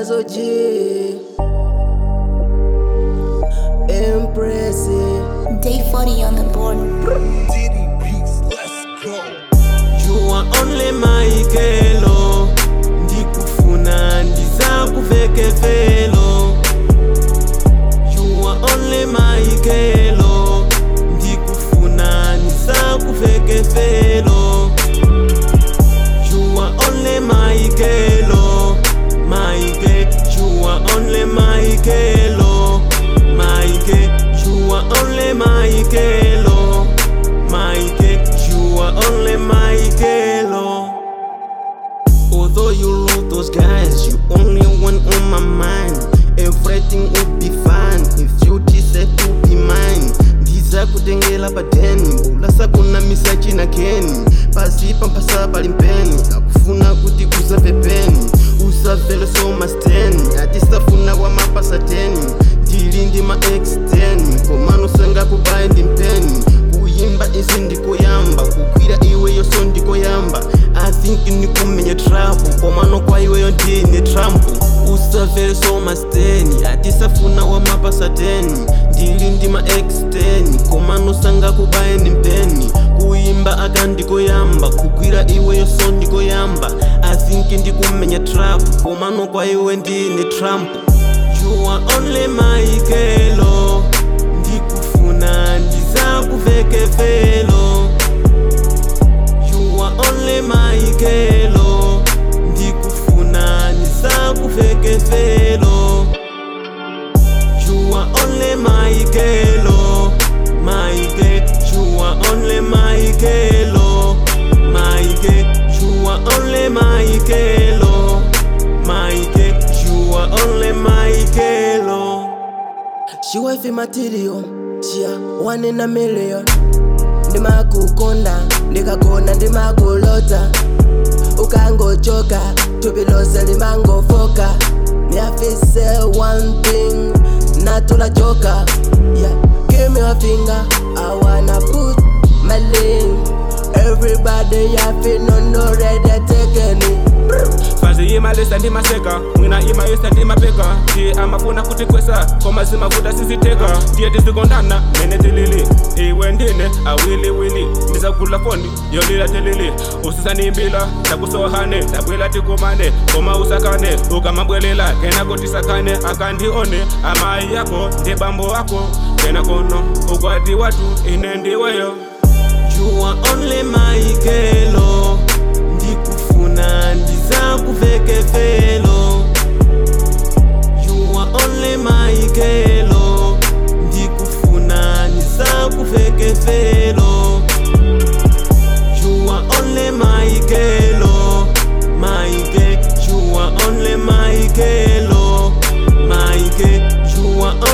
Dazo G Empress Day 40 on the board. Diddy Beats, let's go. You are only my kelo ndikufuna ndizakuveke velo You are only my kelo ndikufuna ndizakuveke velo You are only my kelo my ke You are only my kelo my ke You are only my kelo my ke You are only my kelo Although you love those guys, you only one on my mind. Everything will be fine if you decide to be mine. Ndiza kutengela padeni, ulasa kuna misachi na keni. Pasi pampasa pali mpeni, akufuna kuti kuza pepeni. Usavele so masteni, atisafuna wa mapasa teni. Ndili ndi ma X10, komano sanga kubayi ndi mpeni. Kuyimba izi ndikoyamba, kugwira iweyo so ndikoyamba. I think ndikumenya trap komano kwa iweyo ndine trump usavele so masteni atisafuna wamapasateni ndili ndi ma x10 komano sanga kubaye ndi mpeni kuyimba aka ndikoyamba kugwira iweyo so ndikoyamba I think ndikumenya trap komano kwa iwe ndine trump You are only my kelo ndikufuna ndizakuveke velo You are only my kelo ndikufuna ndizakuveke velo You are only my kelo my ke You are only my kelo my ke You are only my kelo my ke You are only my kelo She wife material Chia one in a million ndimakukonda ndikagona ndimakulota ukangochoka tubilose limangofoka niafise one thing natula joka yeah. give me a finger i wanna put my link everybody yafi nono ready taking it fazi imalisa ndimaseka mwina imayisa ndimapeka ndiye amafuna kuti kwesa koma zimavuta siziteka ndiye tizikondana mene tilili iwe ndine awiliwili ndisagula foni yolila tilili usisanimbila takusohane tabwela tikumane koma usakane ukamabwelela kenako tisakane akandione amayi yako ndi bambo wako kena kono ukwati watu ine ndiweyo You are only my kelo ndikufuna ndizakuveke velo You are only my kelo ndikufuna ndizakuveke velo You are only my kelo my ke You are only my kelo my ke You are